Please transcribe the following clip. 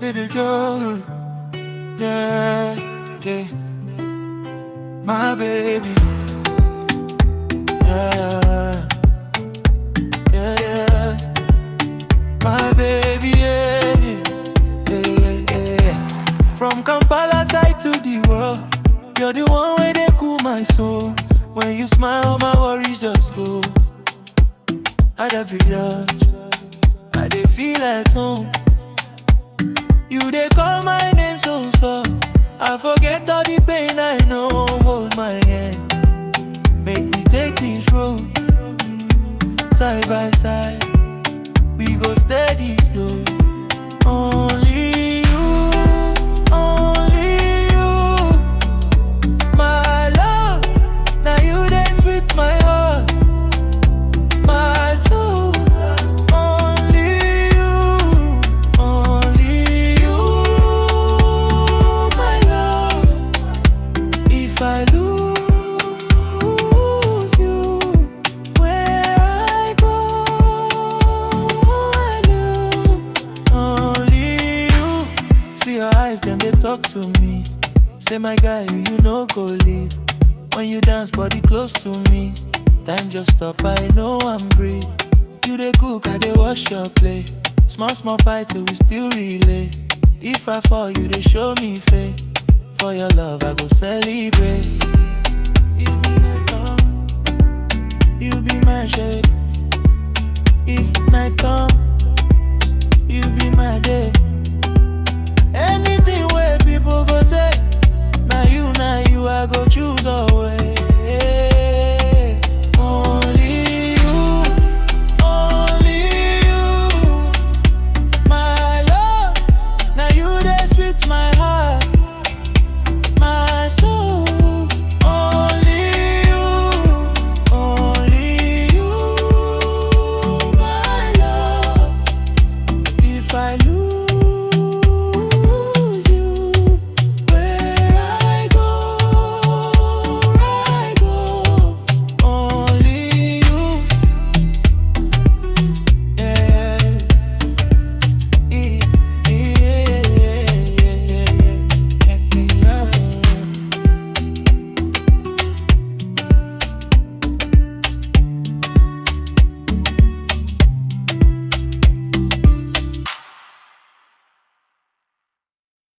little girl. Yeah, yeah. My baby. Yeah, yeah, yeah. My baby, yeah, yeah, yeah, yeah. From Kampala side to the world, you're the one where they cool my soul. When you smile, my worries just go. I don't feel judge, I dey feel at home. You dey call my name so soft. I forget all the pain I know. Hold my hand, make me take this road side by side. We go steady slow. Only you, only you, my love. Now you dey sweet my heart, my soul. Only you, only you, my love. If I lose you, where I go, I know only you. See your eyes, then they talk to me. Say my guy, you no go leave. When you dance, body close to me. Time just stop, I know I'm great. You dey cook, I dey wash your plate. Small small fights, so we still relay. If I fall, you dey show me faith. For your love, I go celebrate. You be my dawn, you be my shade.